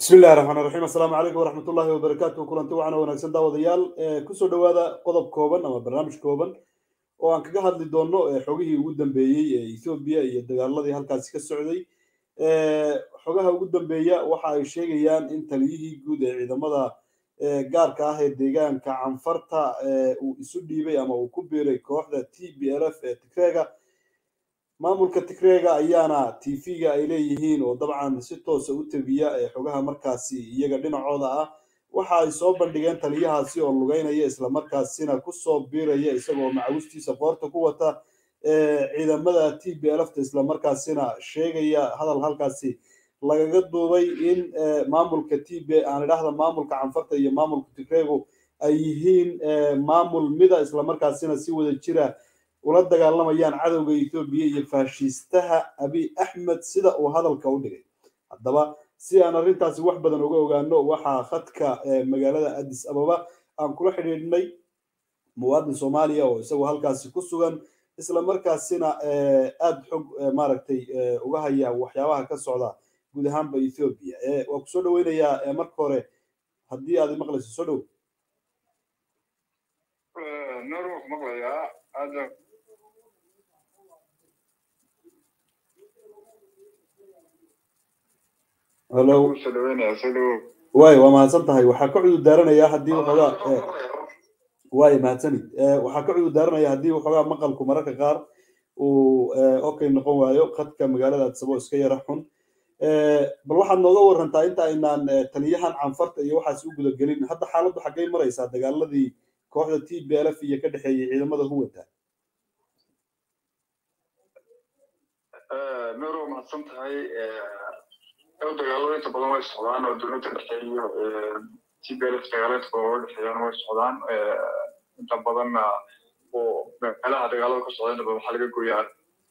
bismi illahi raxmaan raxiim assalaamu calaykum waraxmat ullahi wabarakaatu kulanti wacan wanaagsan daawadayaal kusoo dhowaada qodob kooban ama barnaamij kooban oo aan kaga hadli doono xogihii ugu dambeeyey ee ethoobiya iyo dagaaladii halkaasi ka socday xogaha ugu dambeeya waxa ay sheegayaan in taliyihii guud ee ciidamada gaarka ah ee deegaanka canfarta uu isu dhiibay ama uu ku biiray kooxda t b l f ee tigreega maamulka tigreega ayaana t v-ga ay leeyihiin oo dabcan si toosa u tebiya xogaha markaasi iyaga dhinacooda ah waxa ay soo bandhigeen taliyahaasi oo lugeynaya islamarkaasina kusoo biiraya isagoo macawistiisa qoorta ku wata ciidamada t b lfta islamarkaasina sheegaya hadal halkaasi lagaga duubay in maamulka t b aan idhaahda maamulka canfarta iyo maamulka tigreegu ay yihiin maamul mida islamarkaasina si wada jira ula dagaalamayaan cadowga ethoobiya iyo faashiistaha abiy axmed sida uu hadalka u dhigay haddaba si aan arrintaasi wax badan uga ogaano waxaa khadka magaalada addis ababa aan kula xidhiidhnay muwaadin soomaaliya oo isagoo halkaasi ku sugan islamarkaasina aada xog maaragtay uga haya waxyaabaha ka socda guud ahaanba ethoobiya waa kusoo dhaweynayaa marka hore haddii aad maqlayso soo dhow hello way waa mahadsan tahay waxaa ka cudur daaranayaa haddii waxoogaa way mahadsanid waxaa ka cudur daaranaya haddii waxoogaa maqalku mararka qaar uu okay noqon waayo khadka magaalada adsabo iska yara xun bal waxaad nooga warantaa inta aynaan taliyahan canfarta iyo waxaas u gudagelin hadda xaaladdu xaggay maraysaa dagaaladii kooxda t b l f iyo ka dhexeeyay ciidamada huwanta noro mahadsan tahay dagaalada inta badan way socdaan oo dowladda dhexe iyo t b l f dagaalada inta badan way dhexeeyaan way socdaan inta badanna oo meelaha dagaalada ka socda inta badan waxaa laga gooyaa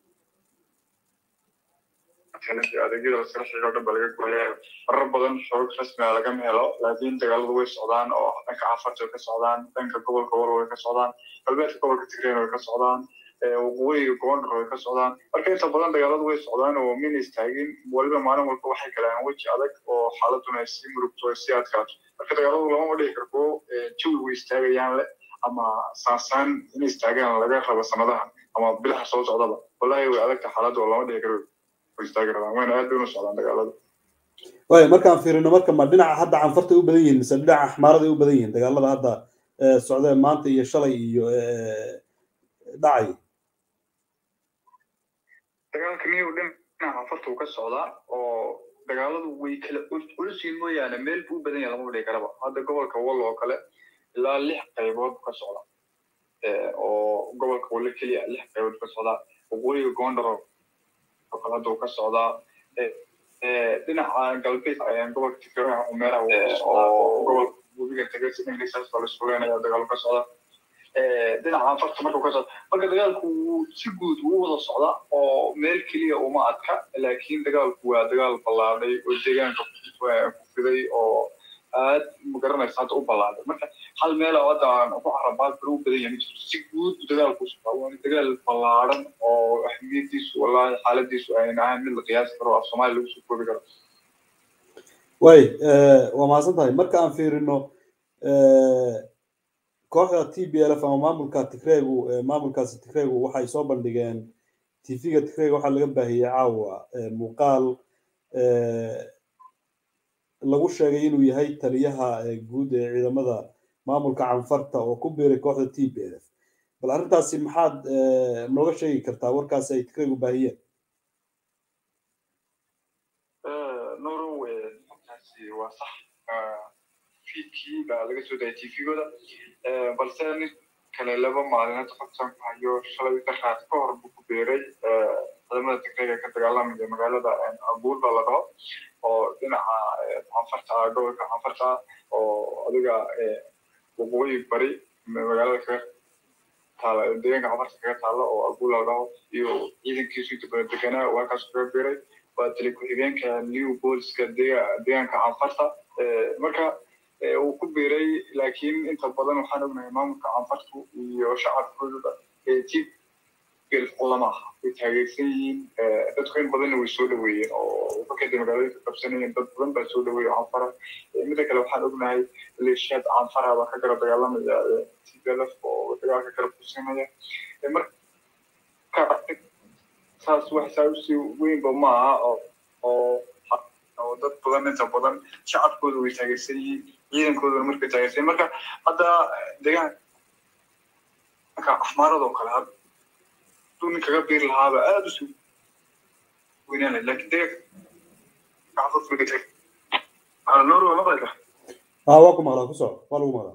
adeegyada laskala xigo o dhan ba laga gooyaa marar badan xoog rasmiga lagama helo laakiin dagaaladu way socdaan oo dhanka cafarta way ka socdaan dhanka gobolka war way ka socdaan galbeedka gobolka tigreen way ka socdaan waqooyiga gondar way ka socdaan marka inta badan dagaaladu way socdaan oo mina istaagin waliba maalin walba waxay galaan weji adag oo xaaladuna ay sii murugto ay sii adkaato marka dagaaladu lamama dhihi karko jawi way istaagayaan le ama saasaan in istaagaan laga rabo sanadaha ama bilaha soo socdaba wallahi way adagta xaaladda oo lama dhihi karo way istaagi rabaan wayna aad bay una socdaan dagaaladu way markaan fiirino marka ma dhinaca hadda canfartay u badan yihiin mise dhinaca axmaaraday u badan yihiin dagaalada hadda socdeen maanta iyo shalay iyo dhacay dagaalka niyow dhinaca canfarta uu ka socdaa oo dagaaladu way kala culisiin mooyaane meel buu u badan yahay lama dhihi karaba hadda gobolka wall oo kale ilaa lix qaybood ka socda oo gobolka walle keliya lix qaybood ka socda waqooyiga gondar oo kale hadda uu ka socdaa dhinaca galbeed gobolka tigreeha umeeraha oo gobolka webiga tagasi ingiriisaas baa laisku leenaya dagaalo ka socda dhinaca anfarta markuu ka socda marka dagaalku wuu si guud wuu wada socda oo meel keliya uma adka laakiin dagaalku waa dagaal ballaadhay oo deegaanka ku fiday oo aad magaranaysa hadda u ballaaday marka hal meel oo hadda aan ku carabaad bari u badan yahay majirto si guud dagaalku socdaa waana dagaal ballaaran oo ahmiyadiisu wallahi xaaladiisu ayna ahayn mid la qiyaasi karo af soomaaliya lagu soo koobi karo way waa mahadsan tahay marka aan fiirino kooxda t b l f ama maamulka tigreegu maamulkaasi tigreegu waxay soo bandhigeen tv-ga tigreega waxaa laga baahiyey caawa muuqaal lagu sheegay inuu yahay taliyaha guud ee ciidamada maamulka canfarta oo ku biiray kooxda t b l f bal arrintaasi maxaad nooga sheegi kartaa warkaasi ay tigreegu baahiyeen norow markaasi waa sax fiidkii baa laga soo dayay tvgooda balse nin kale laba maalinood qabsan ku hayo shalay daraad ka hor buu ku beeray ciidamada tigreega ka dagaalamaya magaalada abuul baa la dhaho oo dhinaca canfarta ah gobolka canfarta ah oo adiga waqooyi bari magaalada kaga taala deegaanka canfarta kaga taala oo abuul la dhaho iyo ciidankiisu inta badan deganaa oo halkaas kaga beeray waa tali ku-xigeenka new booliska deegaanka canfarta marka uu ku biiray laakiin inta badan waxaan ognahay maamulka canfartu iyo shacabkooda t lama aha way taageersan yihiin dadku in badanna way soo dhaweeyeen oo markayda magaalooyinka qabsanayeen dad badan baa soo dhaweeya canfara mida kale waxaan ognahay leeshiyaad canfara baa ka gara dagaalamaya tblf oo dagaalka kala kursanaya marka saas wax saa usii weynba ma aha oo oo dad badan inta badan shacabkooda way taageersan yihiin ciidankoodana markay taageersan marka hadda deegaanka axmaaradoo kale hadduu nin kaga biiri lahaaba aada usii weynaan lahayd lakin deegaanka noor waa maqlaysa ha waa ku maqlaa ku soco waa lagu maqlaa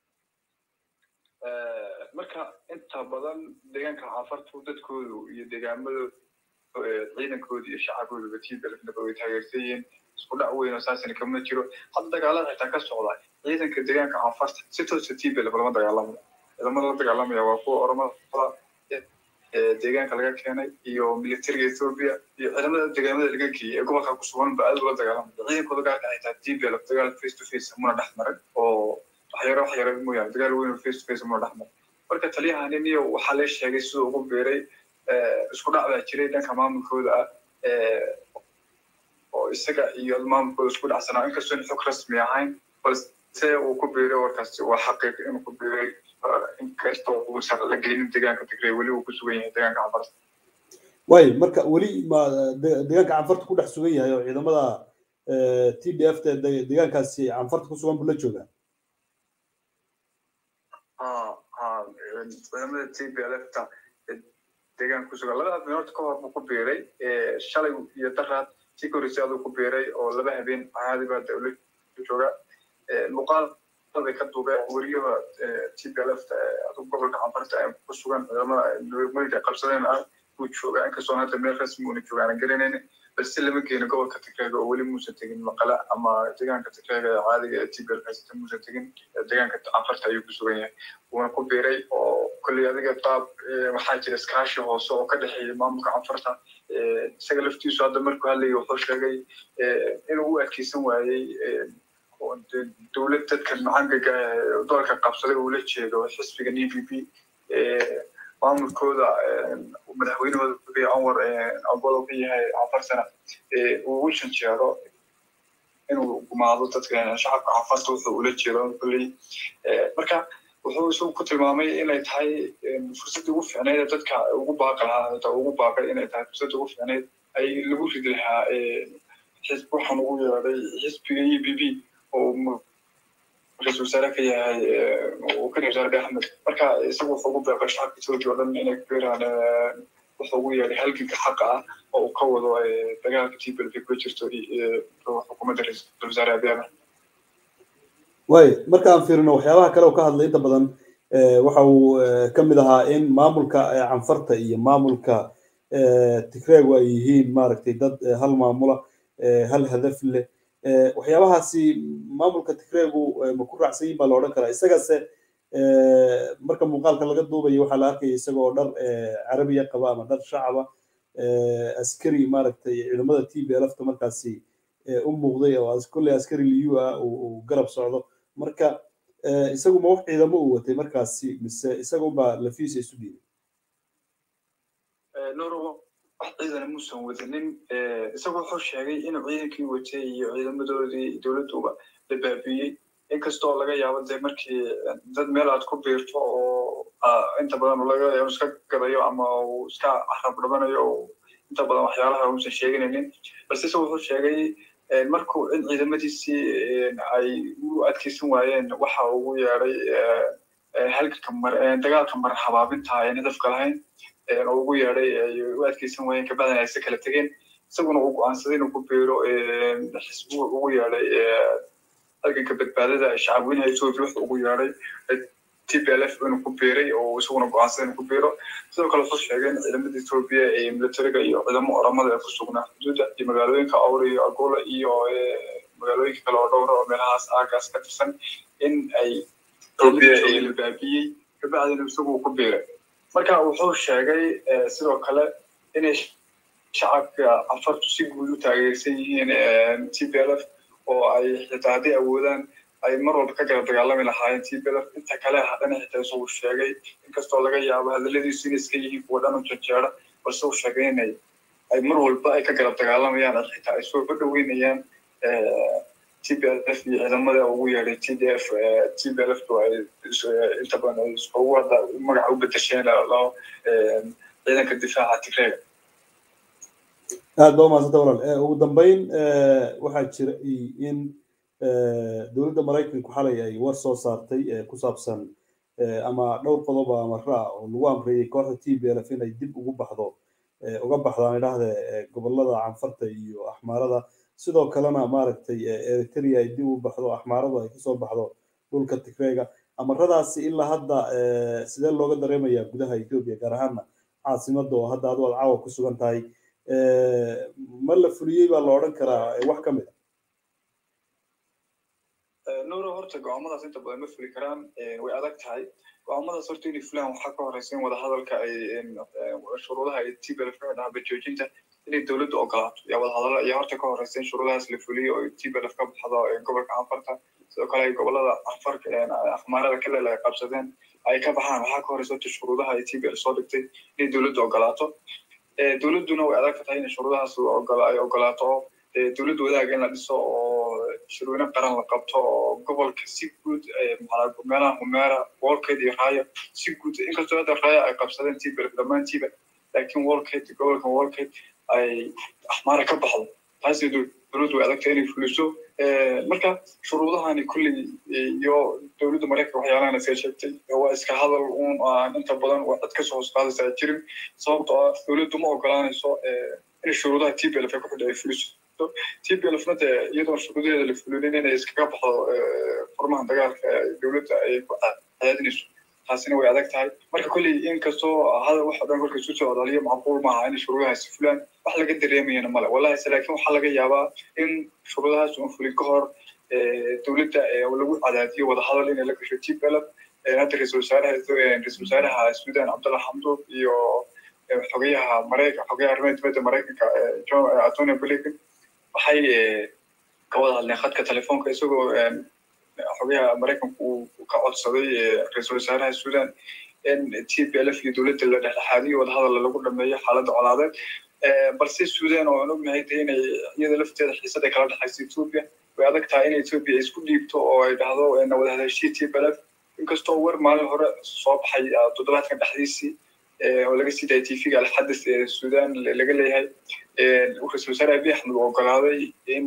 marka inta badan deegaanka cafartu dadkoodu iyo deegaamadooda ciidankooda iyo shacabkooduba tiibalnaba way taageersan yihiin isku dhac weyn oo saasina kama jiro hadda dagaalada xitaa ka socda ciidanka deegaanka cafarta si toosa tiibel lama dagaalamayo ciidamada la dagaalamaya waa kuwa oromada deegaanka laga keenay iyo militariga ethiopia iyo ciidamada deegaamada laga geeyey ee gobolka ku sugan ba aad ula dagaalamaya ciidankooda gaarka xitaa tiibel dagaal face to face muna dhex marin oo waxyaro waxyaro mooyaane dagaal weyn oo face to face muna dhex marin marka taliyahanin iyo waxaa la sheegay siduu ugu biiray isku dhac baa jiray dhanka maamulkooda ah oo isaga iyo maamulkooda isku dhacsanaa inkastoo in xog rasmi ahayn balse uu ku biiray warkaasi waa xaqiiq inuu ku biiray inkastoo uusan la geynin deegaanka tigray weli uu ku sugan yahay deegaanka canfarta way marka weli ma deegaanka canfarta ku dhex sugan yahay oo ciidamada t d f ta deegaankaasi canfarta ku sugan buu la joogaa ciidamada t b l f ta deegaanka kusugan labada binood ka hor buu ku biiray shalay iyo daraad si korisay aduu ku biiray oo laba habeen caadi baa dawlad jooga muuqaal bay ka duubeen weriyaha t b l f aduu gobolka canfarta ee ku sugan ciidamada nurmooyinka qabsadeen ah buu joogaa inkastoo hadda meel rasmi una joogaan garanayna balse lama geeno gobolka tigreega oo weli muusan tegin maqala ama deegaanka tigreega ee caadiga ee t b l haysata muusan tegin deegaanka canfarta ayuu ku sugan yahay wuuna ku biiray oo kolley adiga qaab waxaa jira iskaashi hoose oo ka dhexeeya maamulka canfarta isaga laftiisu hadda markuu hadlayay wuxuu sheegay inuu u adkeysan waayey dowlad dadka macangaga dalka qabsaday uu la jeedo xisbiga d p p maamulkooda madaxweynahooda anwar abolo ka yahay canfarsana uu u janjeero inuu gumaado dadka shacabka canfarta wuxuu ula jeedo kolley marka wuxuu isagu ku tilmaamay inay tahay fursaddii ugu fiicnayd ee dadka ugu baaqi lahaa ugu baaqay inay tahay fursaddii ugu fiicnayd ay lagu ridi lahaa xisb waxaan ugu yeedhay xisbiga e b b oo ra-isul wasaare ka yahay uu ka wasaare axmed marka isagu wuxuu ugu beeqay shacabka ethiopia oo dhan inay kubeeraan wuxuu ugu yeedhay halganka xaqa ah oo uu ka wado dagaalka t b l ku jirto xukuumadda ra-isul wasaare abiy ahmed way markaan fiirino waxyaabaha kale oo ka hadlay inta badan waxa uu ka mid ahaa in maamulka canfarta iyo maamulka tigreegu ay yihiin maaragtay dad hal maamula hal hadaf leh waxyaabahaasi maamulka tigreegu ma ku raacsan yihin baa la odhan karaa isagase marka muuqaalka laga duubayo waxaa la arkaya isaga oo dhar carabiya qaba ama dhar shacaba askari maaragtay ciidamada t b lfta markaasi u muuqday oo kolley askari liyu ah uu garab socdo marka isagu ma wax ciidamo uu watay markaasi mise isaga unbaa lafiisa isu dhiibay wax ciidana muusan wadanin isagu wuxuu sheegay inuu ciidankii watay iyo ciidamadoodii dowladduba la baabiiyey inkastoo laga yaabo dee markii dad meel aad ku biirto oo inta badan laga yaabo iska gadayo ama uu iska carab dhabanayo inta badan waxyaalaha uusan sheeganaynin balse isagu wuxuu sheegay markuu in ciidamadiisii ay u adkeysan waayeen waxa ugu yeedhay halganka dagaalka mar habaabinta aan hadafka lahayn oo ugu yeedhay ay u adkeysan waayeen kabacdan ay se kala tegeen isaguna uu go-aansaday inuu ku biiro xisbu ugu yeedhay halganka badbaadada shacabweynaha ethiopia wuxuu ugu yeedhay t p l f inuu ku biiray oo isaguna go-aansaday inuu ku biiro sidoo kale wuxuu sheegay in ciidamada ethiopia ee militariga iyo ciidamo oramada ee ku sugnaa xuduudda iyo magaalooyinka awra iyo agola iyo magaalooyinka kale oo dhowra oo meelahaas aagaas ka tirsan in ay ethiopia la baabiyey kabacdina isagu ku biiray marka wuxuu sheegay sidoo kale inay shacabka canfartu si guud u taageersan yihiin t p l f oo ay xitaa hadday awoodaan ay mar walba ka garab dagaalami lahaayeen tblf inta kale hadhana xitaa isagu sheegay inkastoo laga yaabo hadaladiisu inay iska yihiin kuwa dhan u janjeera balse uu sheegay inay ay mar walba ay ka garab dagaalamayaan ad xitaa ay soo dhaweynayaan tblf iyo ciidamada ugu yeedhay tdf tblf ay inta badan ay iskugu hadda magaca u bedesheen loo ciidanka difaaca tigreega aad ba umahadsanta walaal ugu dambeyn waxaa jira in dowladda maraykanku xalay ay war soo saartay ku saabsan ama dhowr qodob amara ah oo lagu amreeyey kooxda t b lf inay dib ugu baxdo uga baxdaan idhahde gobolada canfarta iyo axmaarada sidoo kalena maaragtay eritrea ay dib u baxdo axmaaradu ay kasoo baxdo dhulka tigreega amaradaasi ilaa hadda sidee looga dareemayaa gudaha ethiopia gaar ahaana caasimada oo hadda adu aad caawa ku sugan tahay ma la fuliyey baa la odhan karaa wax ka mid a nuuro horta go-aamadaas inta badan ma fuli karaan way adag tahay go-aamadaas horta inay fulaan waxaa ka horeysa in wadahadalka ay shuruudaha ay tblf dhahaba joojinta inay dowladdu ogolaato yaa wadahadalo ayaa horta ka horeysa in shuruudahaas la fuliyo oo tblf ka baxdo gobolka canfarta sidoo kale ay gobolada canfarka axmaarada kaleel ay qabsadeen ay ka baxaan waxaa ka horeysa horta shuruudaha ay tblf soo dhigtay inay dowladdu ogolaato dowladduna way adag tahay in shuruudahaas ay ogolaato oo dowladda wadaaga in la dhiso oo shirweyne qaran la qabto oo gobolka si guud meelaha humeera wolkeed iyo raaya si guud inkastoo hadda raaya ay qabsadeen tblf dhammaantiiba laakiin wolkeed gobolka wolkeed ay axmaara ka baxdo taasi dowladdu way adagtahay inay fuliso marka shuruudahani kulley iyo dowladda maraykanka waxyaalahan iska sheegtay waa iska hadal uun aan inta badan waa cid kasoo hoos qaadaysa ay jirin sababtoo ah dowladdu ma ogolaanayso in shuruudaha tblf ay ku xidha ay fuliso tblfna dee iyadoo shuruudaheeda la fulinin inay iskaga baxdo furmaha dagaalka dowladda ay ku cadaadinayso taasina way adag tahay marka kolley inkastoo hadal waxa dhan kolka isu soo odaliyo macquul maaha in shuruudahaasi fulaan wax laga dareemayana male wallahi se laakiin waxaa laga yaabaa in shuruudahaas uun fulin ka hor dowladda lagu cadaadiyo wadahadal inay la gasho tblf hadda ra-isul wasaaraha ra-isul wasaaraha sudan cabdallah xamduub iyo xogayaha maraykan xogayaha arrimaha dibadda maraykanka antonio blinken waxay ka wada hadleen khadka telefoonka isagoo xogayaha maraykanku uu ka codsaday ra-iisul wasaaraha sudan in t p lf iyo dowladda la dhexdhexaadiyo wadahadal lagu dhameeyo xaaladda colaadeed balse sudan oo aan ognahay de inay iyada lafteeda xiisad ay kala dhexayso ethiopia way adag tahay in ethiopia ay isku dhiibto oo ay dhahdo wada hadashii t p lf inkastoo war maalin hore soo baxay toddobaadkan dhexdiisii oo laga sii daayay tvga alxadis ee sudan laga leeyahay ra-isul wasaare abiy axmed uu ogolaaday in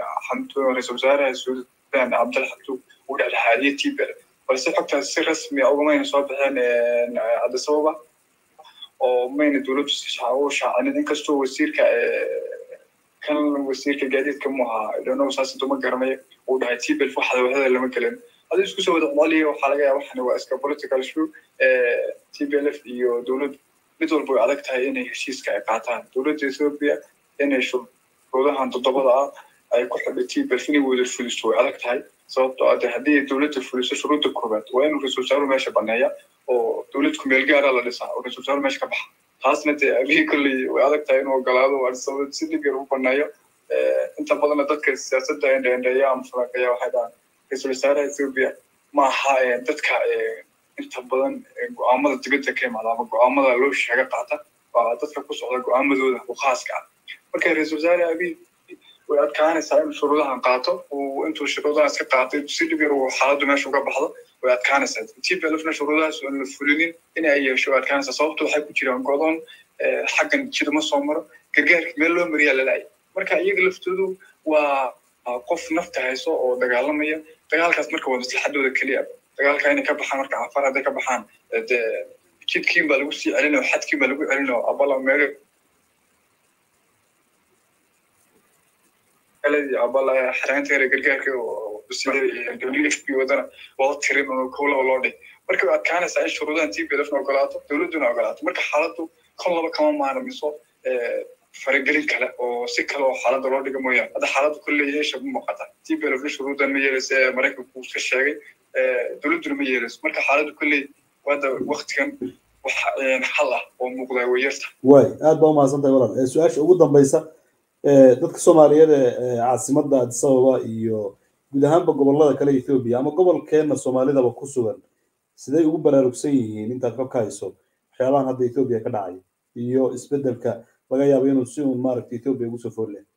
ra-isul wasaaraha sudan cabdalla xabduub uu dhexdhexaadiyo tbl balse xogtaas si rasmi a ugamayna soo baxeen cabdisababa oo mayna dowladdu si u shaacinin inkastoo wasiirka kan wasiirka gaadiidka mu ahaa dhonow saas duma garanayo uu dhahay tbl waxada wadada lama gelin hadii isku soo wada celiya waxaa laga yaaba waxani waa iska political show tblf iyo dowlad mid walba way adag tahay inay heshiiska ay qaataan dowladda ethiopia inay shuruudahan toddobada ah ay ku xidhay tblf inay wada fuliso way adag tahay sababtoo ah de haddii dowladda fuliso shuruudda koobaad waa inuu ra-isul wasaaruhu meesha baneeya oo dowlad kumeel gaara la dhisaa oo ra-isul wasaaruhu meesha ka baxa taasna dee abihi kolley way adag tahay inuu ogolaado arsabad si dhib yar u baneeyo inta badanna dadka siyaasadda endheendheeya ama falanqeeya waxay dhahaan ra-isul wasaaraha ethiopia ma aha dadka inta badan go-aamada dibadda ka imaada ama go-aamada loo sheega qaata waa dadka ku socda go-aamadooda u khaaska ah marka ra-isul wasaare abiy way adkaanaysaa inuu shuruudahan qaato uu intuu shuruudahan iska qaatay si dhib yar uu xaaladdu meesha uga baxdo way adkaanaysaa tblfna shuruudahaas aan la fulinin in ay yeesho way adkaanaysaa sababto waxay ku jiraan godon xaggan jiduma soo maro gargaarka meel loo mariyaa lalaay marka iyaga laftoodu waa qof nafta hayso oo dagaalamaya dagaalkaas marka waa maslaxadooda keliya dagaalka inay ka baxaan marka cafar hadday ka baxaan de jidkiin baa lagu sii celinayo xadkiin baa lagu celinayo abala meel abala xaraynta yare gargaarka wadana loo tirin oo kowlaba loo dhig marka way adkaanaysaa in shuruudahan tblfna ogolaato dowladduna ogolaato marka xaaladdu kon laba kama maarmiso faragelin kale oo si kale oo xaaladda loo dhiga mooyaane hadda xaaladda kolley yeesha ma muuqata tblfna shuruuddan ma yeelaysa ee maraykanku uu iska sheegay dowladduna ma yeelayso marka xaaladdu kolley hadda waktigan wax xal ah oo muuqda way yarta way aad baa umahadsantahay walaal su-aasha ugu dambaysa dadka soomaaliyeed ee caasimadda addis ababa iyo guud ahaanba gobolada kale ethoobia ama gobolkeenna soomaalidaba ku sugan siday ugu baraarugsan yihiin intaad xog ka hayso waxyaabahan hadda ethoobia ka dhacay iyo isbedelka laga yaabo inuu si uun maaragta ethoobia ugu soo fool leh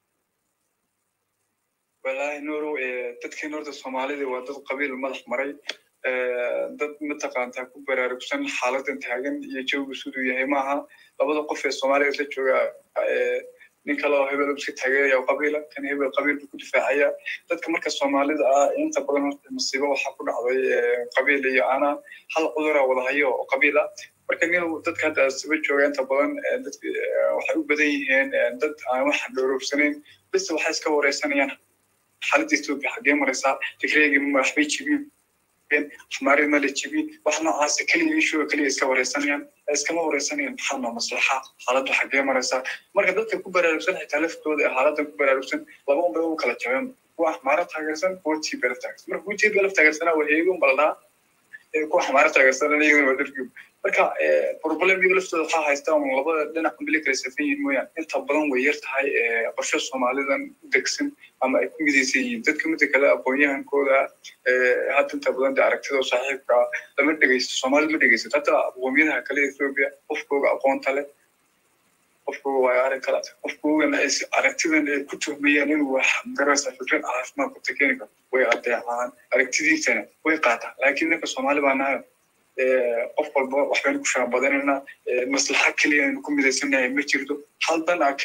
wallaahi nuuru dadkeen horta soomaalida waa dad qabiil madax maray dad mataqaantaa ku baraarugsan xaaladan taagan iyo jawgu siduu yahay maaha labada qof ee soomaaliya la jooga nin kale oo hebel iska taageeraya oo qabiila kan hebel qabiil buu ku difaacaya dadka marka soomaalida ah inta badan horta masiibo waxaa ku dhacday qabiil iyo ana hal cudura wada hayo oo qabiil ah marka nin dadka hadda siba jooga inta badan dadka waxay u badan yihiin dad aan wax dhowrowsanayn bise waxay iska wareysanayaan xaaladda etoobiya xaggee maraysaa tigreegi waxbay jibiyeen xumaarid ma la jibin wax noocaas keliya ishuga keliya iska wareysanayaan iskama wareysanayaan maxaa noo maslaxa xaaladdu xaggee maraysaa marka dadka ku baraarugsan xitaa laftooda ee xaaladan ku baraarugsan laba unbay u kala jabeen kuwa xmaaro taageersan kuwa tblf taageersan marka kuwa tblf taageersanaa waa heegun baldhaa kuwa xmaaro taageersan iyaguna waa dargub marka problemyada laftooda waxaa haysta un labada dhinac unbili kala safan yihiin mooyaan inta badan way yar tahay qorshe soomaalidan u degsan ama ay ku midaysan yihiin dadka mida kale aqoon-yahankooda hadda inta badan de aragtida saaxiibka lama dhegeysto soomaalida ma dhegeysato hadda aqoomiyadaha kale ethoobia qofkooga aqoonta leh qofkooga waa arag kala qofkoogana ay aragtidan ay ku tuhmayaan inuu wax garaysa fikrad caafimaad ku takeeni karo way adeecaan aragtidiisana way qaataan laakiin ninka soomaali baa nahay qof walba waxbaynu ku shaabadanaynaa maslaxa keliya aynu ku midaysanahay ma jirto hal dan a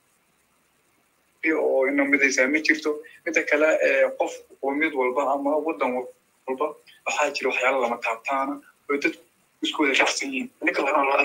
keliya oo ina midaysaa ma jirto mida kale qof qoomiyad walba ama waddan walba waxaa jira waxyaala lama taabtaana oo dadku isku wada raacsan yihiin ninka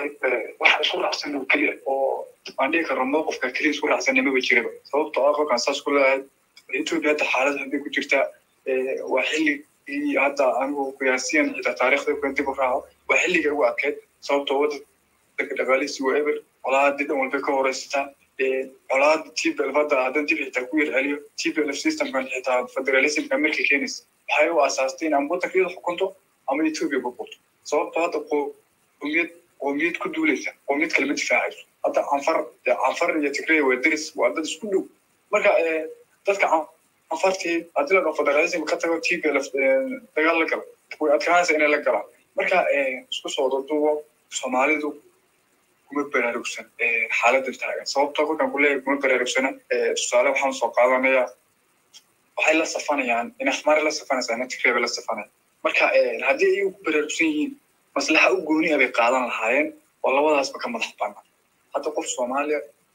waxa isku raacsan oo keliya oo aan dhihi karno mowqifka keliya isku raacsanay maba jiraba sababtoo ah qolkan saas ku leeyahay etoobiya hadda xaalad hadday ku jirtaa waa xilli hadda anigu qiyaasiyan xitaa taariikhda kan dib u raaco waa xilliga ugu adkeyd sababtoo waddanka dhaqaalihiisi waa eber colaadii dhan walbay ka horeysataa colaada tblf hadda haddan dib xitaa ku yar celiyo tblf systemkan xitaa federalismka markay keenaysa waxay u asaastay in ama waddanka iyada xukunto ama etoobiya burburto sababtoo hadda qoomiyad qoomiyad ku duulaysa qoomiyad kalema difaacayso hadda canfar canfar iyo tigreya waa deris waa dad isku dhow marka dadka afartii haddii la dhao federalism ka tago tblf dagaal la gala way adkaanaysa inay la galaan marka isku soo duduubo soomaalidu kuma baraarugsan xaaladan taagan sababtoo kolkan kuleeyahay kuma baraarugsana tusaale waxaan soo qaadanayaa waxay la safanayaan in axmaari la safanaysaa ina tigreeba la safanaya marka haddii iyagu ku baraarugsan yihiin maslaxa u gooni ah bay qaadan lahaayeen oo labadaasba ka madax banaan hadda qof soomaaliya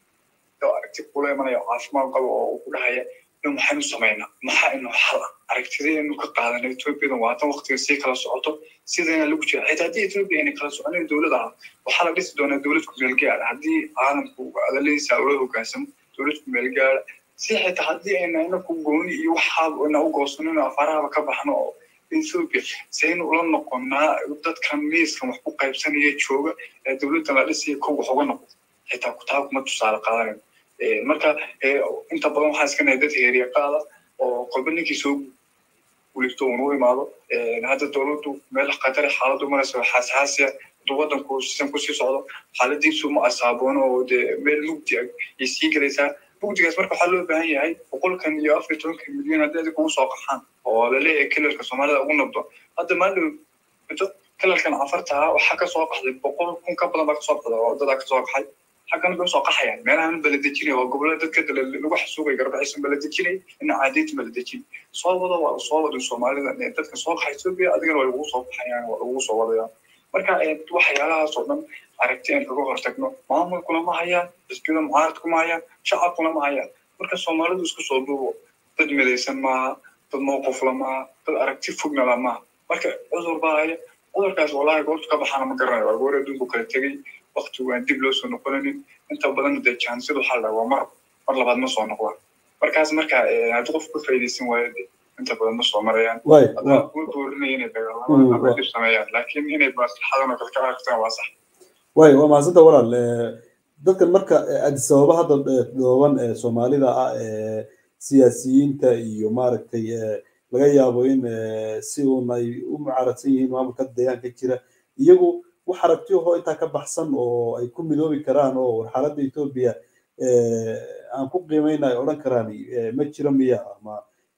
oo aragti kula imanaya caafimaad qaba oo uu ku dhahaya maxaynu samaynaa maxaa inu xal ah aragtidaynu ka qaadana ethoobiyadan waatan waktiga sii kala socoto sidayna lagu jira xitaa haddii ethoobiya ayna kala soconayn dowlad aha waxaa la dhisi doonaa dowlad kumeel gaara haddii caalamku adaladiisa ula hogaansamo dowlad kumeel gaara si xitaa haddii ayna inaku gooni iyo waxaaba ina u goosanino afaarahaba ka baxno oo ethoobia saynu ula noqonaa dadkan miiskan wax ku qaybsanaya jooga ee dowladdan la dhisaya kow wax uga noqdo xitaa kutaa kuma tusaale qaadanayo marka inta badan waxaa iska nahay dad heeriya qaada oo kolba ninkii soo guulifto uun u imaado hadda dowladdu meel khatare xaaladdu maraysa xaasxaasiya hadduu waddanku sisan kusii socdo xaaladiisu ma asaaboon oo dee meel mugdi ah ay sii gelaysaa mugdigaas marka waxaa loo baahan yahay boqolkan iyo afar iyo tobankan milyan haddii adig ugu soo qaxaan oo laleeyahay kelalka soomaalida ugu nabdo hadda maalin kelalkan cafartaa waxaa kasoo qaxday boqol kun ka badan baa kasoo qaxda oo dadaa kasoo qaxay xaggan bay usoo qaxayaan meelahan baladejinaya waa gobolada dadka lagu xasuugay garbaxisan baladejinay ina caadiinta baladejin soo wada waa soo wadin soomaalida dadka soo qaxa etoobiya adigana waa lagugu soo baxayaan waa lagugu soo wadayaan marka waxyaalahaas oo dhan aragti aan kaga hortagno maamulkuna ma hayaan xisbiyada mucaaradku ma hayaan shacabkuna ma hayaan marka soomaalidu isku soo duubo dad midaysan maaha dad mowqifla maaha dad aragti fognala maaha marka cudur baa haya cudurkaas wallahi goortu ka baxaana ma garanayo waa goor adduunku kala tegey waktigu aan dib loo soo noqonanin inta badan dee jaansiyadu waxaa la waa mar mar labaad ma soo noqda markaas marka haddii qof ku faa'iidaysan waayo de inta badan ma soo marayaan kuma boorinaya inay dagaalamaan ama dib sameeyaan laakiin inay maslaxadan oo kale ka aragtaan waa sax way waa mahadsanta walaal dadkan marka addis ababa hadda dhooban ee soomaalida ah ee siyaasiyiinta iyo maaragtay laga yaabo in si uun ay u mucaaradsan yihiin maamulka deegaanka jira iyagu wax aragtiyahoo intaa ka baxsan oo ay ku midoobi karaan oo warxaaladda etoobiya aan ku qiimayna ay odhan karaan ma jiro miya ama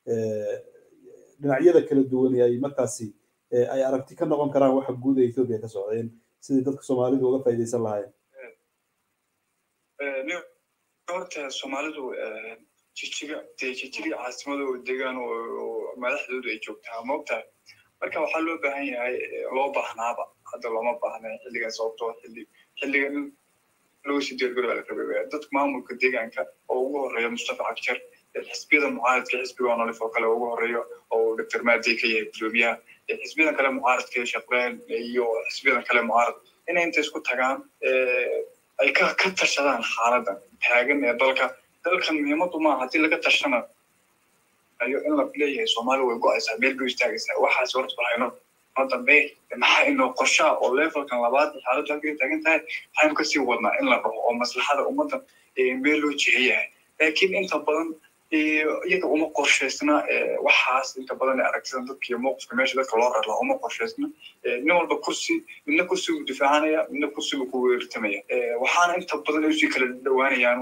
dhinacyada kala duwan ay markaasi ay aragti ka noqon karaan waxa guud ee ethoobia ka socdeen sidii dadka soomaalidu uga faa'iidaysan lahaayeen horta soomaalidu jijiga dee jijiga caasimadooda degaan oo madaxdooda ay joogtaa moogtahay marka waxaa loo baahan yahay loo baahnaaba hadda looma baahna xilligan sababtoo xilli xilligan loo sii diyaargarooba la rabay dadka maamulka deegaanka oo ugu horeeya mustafa cabjar xisbiyada mucaaradka xisbiga onolif oo kale ugu horeeyo oo doctor maadey ka yahay gudoomiyaha xisbiyadan kale mucaaradka shaqreen iyo xisbiyadan kale mucaarad inay inta isku tagaan ay ka ka tashadaan xaaladan taagan ee dalka dalkan muhiimadu maaha haddii laga tashana ayo in la leeyahay soomaali way go-aysaa meel bay istaagaysaa waxaas horta waxayno noo dambe maxaa inoo qorshaa oo levelkan labaad xaaladdu halkay taagan tahay waxaynu kasii wadnaa in la dhaho oo maslaxada ummaddan meel loo jiheyahay laakiin inta badan iyaga uma qorshaysna waxaas inta badan aragtida dadka iyo mowqifka meesha dadka loo rarlaa uma qorshaysna nin walba kursi midna kursigu difaacanaya midna kursigu ku weertamaya waxaana inta badan ay usii kala dhawaanayaan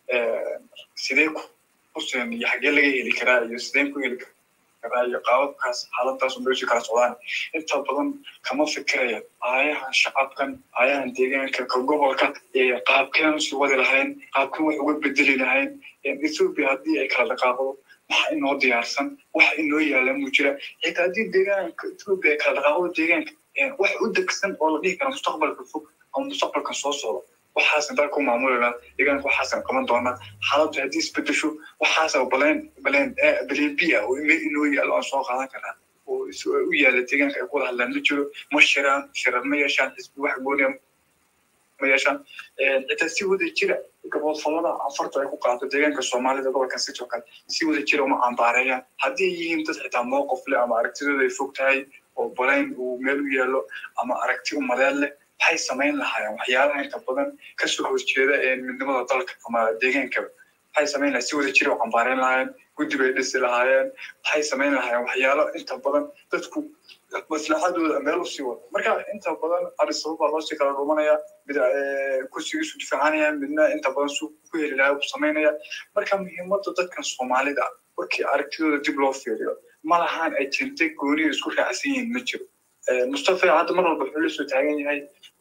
sidee kursigan iyo xaggee laga heli karaa iyo sideen ku heli karaa iyo qaababkaas xaaladaas unbay usii kala socdaan inta badan kama fikiraya aayahan shacabkan aayahan deegaanka ka gobolka qaabkeen usii wadi lahayn qaabkeen wax uga bedeli lahayn ethoopia haddii ay kala dhaqaaqdo waxa inoo diyaarsan wax inoo yaala mu jira xitaa haddii deegaanka ethoopia ay kala dhaqaaqdo deegaanka wax u degsan oo la dhihi kara mustaqbalka fog ama mustaqbalkan soo socdo waxaasan dalka u maamulana deegaanka waxaasan qaban doonaa xaaladdu haddii isbedesho waxaasa baleen baleen baleen b ah oo meel inoo yaalo aan soo qaadan karaa oo u yaala deegaanka ay ku wada hadlaan ma jiro ma shiraan shirar ma yeeshaan xisbi wax gooniya ma yeeshaan xitaa si wada jira gaboodfalada afarta ay ku qaato deegaanka soomaalida gobolkan city oo kale si wada jira uma cambaareeyaan haddii ay yihiin dad xitaa mowqif leh ama aragtidooda ay fog tahay oo balayn uu meel u yaalo ama aragti umadeed leh waxay samayn lahaayeen waxyaalaha inta badan kasoo horjeeda ee midnimada dalka ama deegaankaba waxay samayn lahayen si wada jira u cambaareyn lahaayeen guddi bay dhisi lahaayeen waxay samayn lahaayeen waxyaalo inta badan dadku maslaxadooda meel usii wada marka inta badan arisabab baa loosii kala dhumanaya mid kursigiisu difaacanaya midna inta badan su ku heli lahaa u samaynaya marka muhiimada dadkan soomaalida markii aragtidooda dib loo fiiriyo ma lahaan ay jirtay gooniya isku raacsan yihiin ma jiro mustafa hadda mar walba wuxuu la soo taagan yahay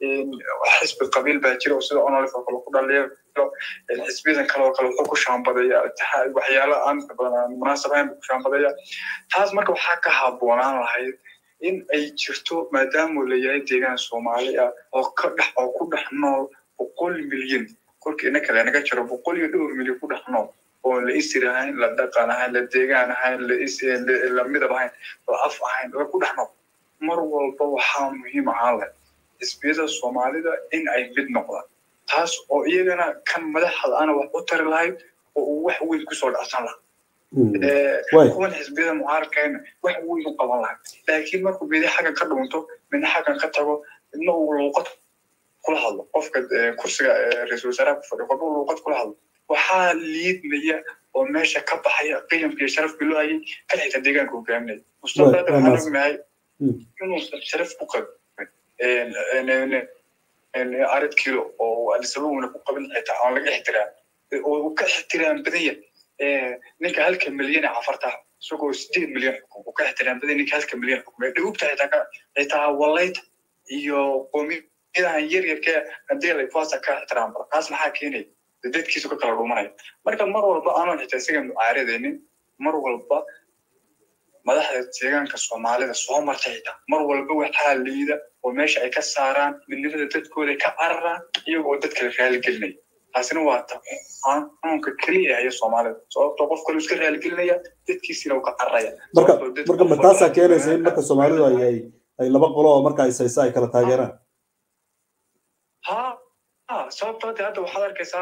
xisbi qabiil baa jira oo sida onolif oo kale ku dhaliyo xisbiyadan kale oo kale wuxuu ku shaambadaya waxyaalo aan badan munaasab ahayn buu ku shaambadaya taas marka waxaa ka habboonaan lahayd in ay jirto maadaama uu leeyahay deegaan soomaali ah oo ka dhex oo ku dhex nool boqol milyan kolkii ina kale naga jiro boqol iyo dhowr milyan ku dhex nool oo la isir ahayn la dhaqan ahayn la deegaan ahayn la midab ahayn la af ahayn la ku dhex nool mar walba waxaa muhiim ahaan leh xisbiyada soomaalida in ay mid noqdaan taas oo iyagana kan madaxda ana wax u tari lahayd oo uu wax weyn kusoo dhacsan lahaa kuwan xisbiyada mucaaradkayna wax weyn u qaban lahay laakiin markuu midi xaggan ka dhunto midna xaggan ka tago midna uu luuqad kula hadlo qofka kursiga ra-iisul wasaaraha ku fadhiyo qofka luuqad kula hadlo waxaa liidmaya oo meesha ka baxaya qiyamka iyo sharafkii loo hayay kan xitaa deegaanka hogaaminaya mustafa hadda waxaan ognahay inuusan sharaf ku qabin arid kilo oo adisababuna ku qabin xitaa aan laga ixtiraam oo ka ixtiraam badan yahay ninka halka milyan ee cafarta isagoo sideed milyan xukum uu ka ixtiraam badan ninka halka milyan xukum ee dhawugta xitaa ka xitaa walayta iyo qoomiyadahan yar yarka hadii lay kuwaasa ka ixtiraam badan taas maxaa keenaya dadkiisu ka kala dhumanaya marka mar walba aanan xitaa isaga mucaaradaynin mar walba madaxda deegaanka soomaalida soo marta xitaa mar walba waxaa liida oo meesha ay ka saaraan midnimada dadkooda ay ka cararaan iyaga oo dadka la raaligelinaya taasina waa xanuunka keliya haya soomaalida sababtoo qof kale iska raaligelinaya dadkiisina uu ka cararaya marka marka ma taasaa keenaysa in marka soomaalidu ay ay ay laba qolo oo marka is haysa ay kala taageeraan ha ha sababtoo de hadda waxaad arkaysaa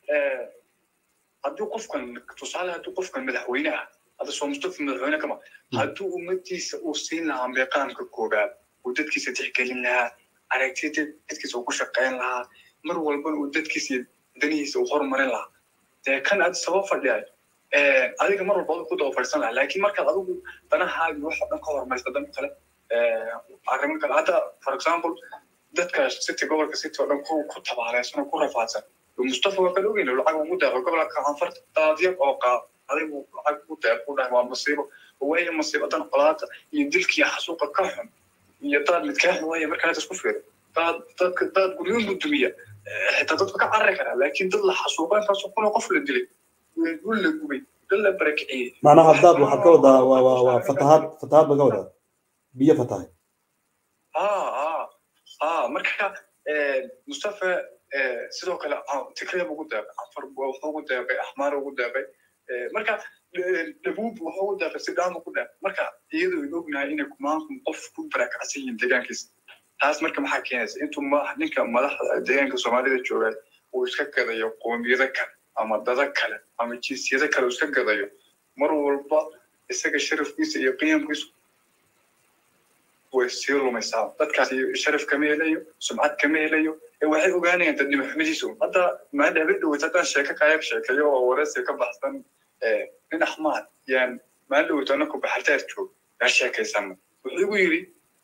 haddii qofkan tusaale haddii qofkan madaxweyne ah hadda soo mustafa madaxweyne kama haddii ummadiisa uu siin lahaa meeqaamka koobaad uu dadkiisa tixgelin lahaa aragtida dadkiisa uu ku shaqayn lahaa mar walbana uu dadkiisa iyo danihiisa uu horumarin lahaa dee kan aad sabab fadhiyay adiga mar walba ku daba fadhisan lahaa laakiin markaad adigu danahaagi waxa dhan ka horumarista dan kale arrimo kale hadda for example dadka city gobolka city oo dhan ku ku tabaaleysan oo ku rafaadsan mustafa waa kala ogeyna lacag ugu daaqo gobolka anfarta daadyag oo adigu lacag ku deeq ku dhahay waa masiibo waayo masiibadan colaada iyo dilkii xasuuqa ka xun iyo daad midkaa xun waaya markaa isku fiiro daad dadka daad guryoon gudumiya xitaa dadka ka carari karaa laakiin dad la xasuuqa intaasoo kuna qof la dilay dul la gubay dad la barakiciyey macnaha daad waxaad ka wadaa waa waa waa fatahaad fatahaad baa ka wadaa biyo fatahay aa aa marka mustafa sidoo kale tigree ugu deeqay afar wuxuu ugu deeqay axmaar ugu deeqay marka dhabuub wuxuu ugu deeqay sidaan ugu deeqay marka iyadoo ay ognahay inay kumaankum qof ku barakacsan yihiin deegaankiisa taas marka maxaa keenaysa intuu ninka madaxda deegaanka soomaalida jooga uu iska gadayo qoomiyado kale ama dada kale ama jinsiyado kale uu iska gadayo mar walba isaga sharafkiisa iyo qiyamkiisu way sii lumaysaa dadkaas sharaf kama helayo sumcad kama helayo waxay ogaanayaan dadnimo xumadiisu hadda maada habeen dhaweyt haddaan sheeko kaayag sheekayo oo wareysi ka baxsan nin axmaad yaan maalin dhaweyt anako baxartaar joog yaa sheekaysana wuxuu igu yidhi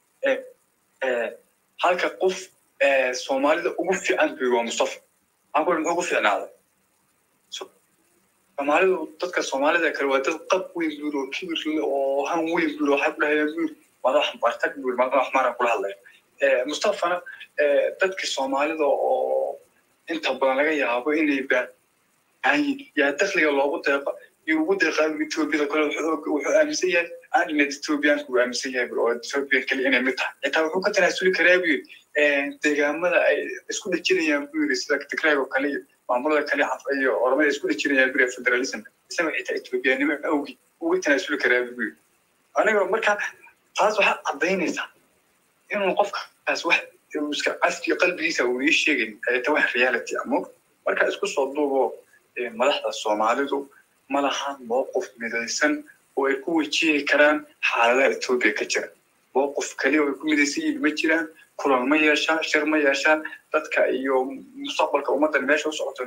halka qof soomaalida ugu fiican buu waa mustafa maxaa muxuu ugu fiicnaaday soomaalidu dadka soomaalida kale waa dad qab weyn buur oo kibir oo han weyn buur waxay ku dhahayaan buur madax bartag buur madax maran kula hadlaya mustafana dadka soomaalida oo inta badan laga yaabo inay baahanyiin yaa dakliga loogu deeqa iyo ugu deeqaa etoobiyada kale wuxuu aaminsan yahay aaninad etoobiyaanku uu aaminsan yahay oo etoobiya kale inay mid tahay xitaa wuxuu ka tanaasuli karaa buu yidhi deegaamada ay isku dhejinayaan buu yidhi sida tigraag oo kale iyo maamulada kale iyo oramada isku dhejinayaan buu yidhi federalism isaga xitaa etoobiyaanimo awgi uga tanaasuli karaa buu yidhi aniga marka taas waxaa caddaynaysaa inuu qofkaas wax iska cafki qalbigiisa uu ii sheegayn ta wax reality amog marka isku soo duubo madaxda soomaalidu ma lahan mowqif midaysan oo ay ku wajihi karaan xaaladaha etoobiya ka jira mowqif kaliya oo ay ku midaysan yihiin ma jiraan kulan ma yeeshaan shir ma yeeshaan dadka iyo mustaqbalka ummaddan meesha u socoto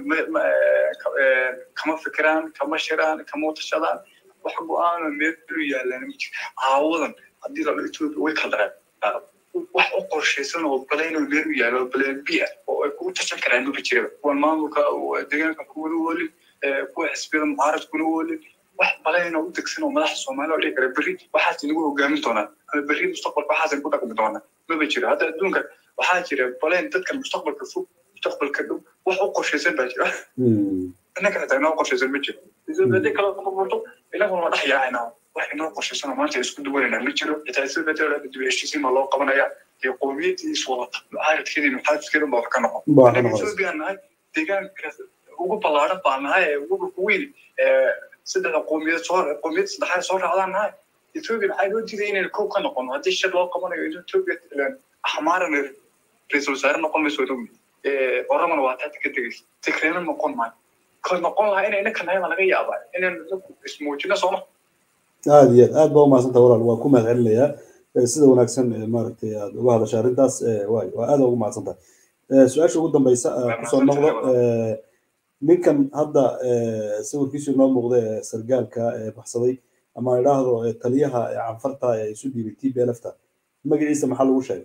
kama fikiraan kama shiraan kama tashadaan wax go-aano meelu yaalaan ma jiro caawadan haddii la etoobiya way kala dareen wax u qorshaysan oo balaynoo meel u yaalo baleen biya oo ay kugu tashan karaan maba jiraba kuwan maamulka deegaanka kuwada oolin kuwa xisbiyada mucaaradkuna oolin wax balaynoo u degsan oo madaxa soomaaliya oo dhihi kara berri waxaas inagu hogaamin doonaa ama berri mustaqbalka waxaas ku dhaqmi doonaa maba jiro hadda adduunka waxaa jira balayn dadkan mustaqbalka fog mustaqbalka dhow wax u qorshaysan baa jira innaka xitaa inoo qorshaysan ma jiro hadii kale burburto inaguna waa dhex yaacayna wax inoo qorshaysanoo maanta isku duwanayna ma jiro xitaa sida bedela dib heshiisiin baa loo qabanaya iyo qowmiyadii iswadata mucaaradkeedii muxaafiskeedii baa wax ka noqon etoobiya nahay deegaankaas ugu ballaaran baa nahay ee ugu dhulka weyn saddexda qowmiyad soo qowmiyad saddexaad soo raacdaan nahay etoobiya maxaa loo diiday inaynu kow ka noqono haddii shir loo qabanayo in etoobiya axmaaran ra-iisul wasaare noqon mayso dhowi oramana waa taata ka tegaysa tigreena noqon maayo ka noqon lahaa inayna kanayama laga yaabaa inaynu ismuujino sooma aad iyo aad aad baa umahadsantaha walaal waa ku mahad celinayaa sida wanaagsan maaragtay aad uga hadasha arrintaas waay waa aad ugu mahadsantahay su-aasha ugu dambeysa kusoo noqdo ninkan hadda sawirkiisu inoo muuqda ee sargaalka ee baxsaday ama idhaahdo taliyaha canfarta ee isu dhiibay t b lfta magaciisa maxaa lagu sheegay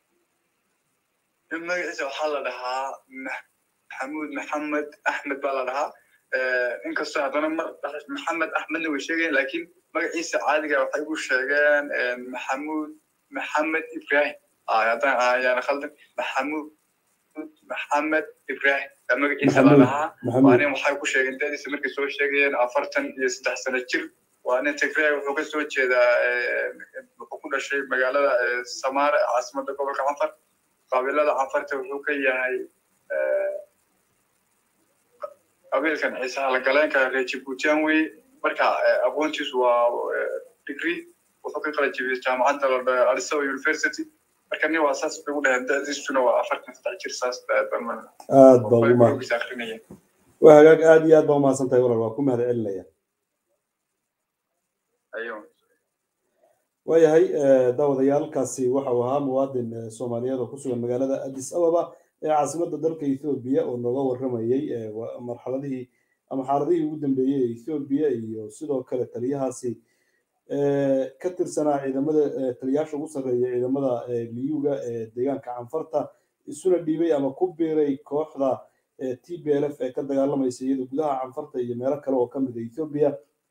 magaciisa waxaa la dhahaa maxamuud maxamed axmed baa la dhahaa inkastoo haddana mar maxamed axmedna way sheegayeen laakiin magaciisa caadiga waxay ugu sheegeen maxamuud maxamed ibrahim haddaan ayaana khaldan maxamuud maxamed ibrahim magaciisa la dhahaa waa nin waxay ku sheegeen dadiisa markay soo sheegayeen afartan iyo saddex sano jir waa nin tigray wuxuu ka soo jeedaa wuxuu ku dhashay magaalada samaare caasimadda gobolka canfar qabiilada canfarta wuxuu ka yahay qabiilkan ciisaha la galeenka reer jibuutiyan weye marka aqoontiisu waa degree wuxuu ka kala jibiyey jaamacadda alisaba university marka nin waa saas bay u dhaheen dadiisuna waa afartan saddex jir saas aad baa ugu mahad waa hagaag aad iyo aad baa umahadsan tahay walaal waa ku mahad celinaya waayahay daawadayaalkaasi waxa uu ahaa muwaadin soomaaliyeed oo ku sugan magaalada addis ababa ee caasimadda dalka ethoobiya oo nooga warramayey marxaladihii ama xaaladihii ugu dambeeyey ee ethoobiya iyo sidoo kale taliyahaasi ka tirsanaa ciidamada taliyaasha ugu sarreeya ciidamada liyuga ee deegaanka canfarta isuna dhiibay ama ku biiray kooxda t b l f ee ka dagaalamaysa iyada gudaha canfarta iyo meelo kale oo ka mid a ethoobiya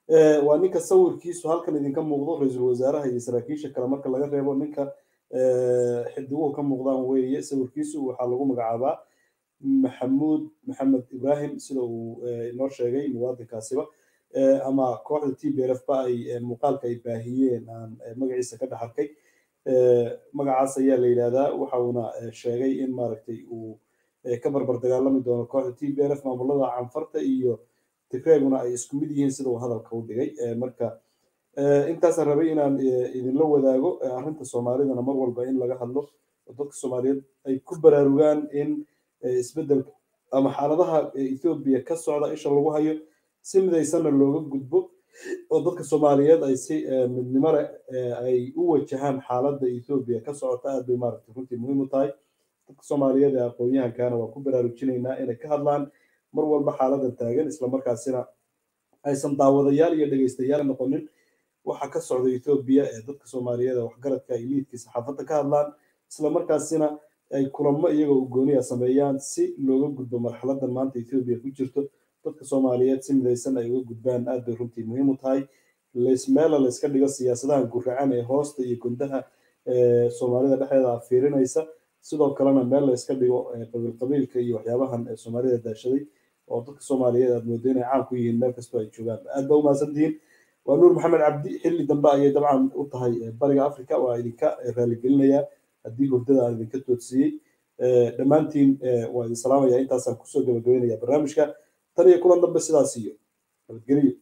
waa ninka sawirkiisu halkan idinka muuqdo ra-iisul wasaaraha iyo saraakiisha kale marka laga reebo ninka xidiguhu ka muuqdaan weeye sawirkiisu waxaa lagu magacaabaa maxamuud maxamed ibrahim sida uu inoo sheegay muwaadinkaasiba ama kooxda t b l f ba ay muuqaalka ay baahiyeen aan magaciisa ka dhex arkay magacaas ayaa la yidhahdaa waxa uuna sheegay in maaragtay uu ka barbar dagaalami doono kooxda t b l f maamulada canfarta iyo tigreeguna ay isku mid yihiin sida uu hadalka u dhigay marka intaasaan rabay inaan idinla wadaago arrinta soomaalidana mar walba in laga hadlo oo dadka soomaaliyeed ay ku baraarugaan in isbeddel ama xaaladaha ethoobiya ka socda isha lagu hayo si midaysanna looga gudbo oo dadka soomaaliyeed ay si midnimo leh ay u wajahaan xaaladda ethoobiya ka socota aad bay maaragtay runtii muhiim u tahay dadka soomaaliyeed ee aqoon-yahankana waa ku baraarujinaynaa inay ka hadlaan mar walba xaaladan taagan islamarkaasina aysan daawadayaal iyo dhegeystayaal noqonin waxa ka socda ethoobiya ee dadka soomaaliyeed ee waxgaradka ay liidkii saxaafadda ka hadlaan islamarkaasina ay kulamo iyagoo ugooniya sameeyaan si looga gudbo marxaladan maanta ethoobiya ku jirto dadka soomaaliyeed si midaysan ay uga gudbaan aad bay runtii muhiim u tahay meela layska dhigo siyaasadaha guracan ee hoosta iyo gundaha soomaalida dhexdeeda fiirinaysa sidoo kalena meel layska dhigo qabiil qabiilka iyo waxyaabahan soomaalida daashaday oo dadka soomaaliyeed aad moodo inay caan ku yihiin meel kastoo ay joogaan aad ba umahadsantihiin waa nuur maxamed cabdi xilli dambe ayay dabcan u tahay bariga africa waa idinka raaligelinayaa haddii hurdada aan idinka toodsiiyey dhammaantiin waa idin salaamaya intaasaan kusoo gabagabeynaya barnaamijka tan iyo kulan dambe sidaas iyo nabadgeliyo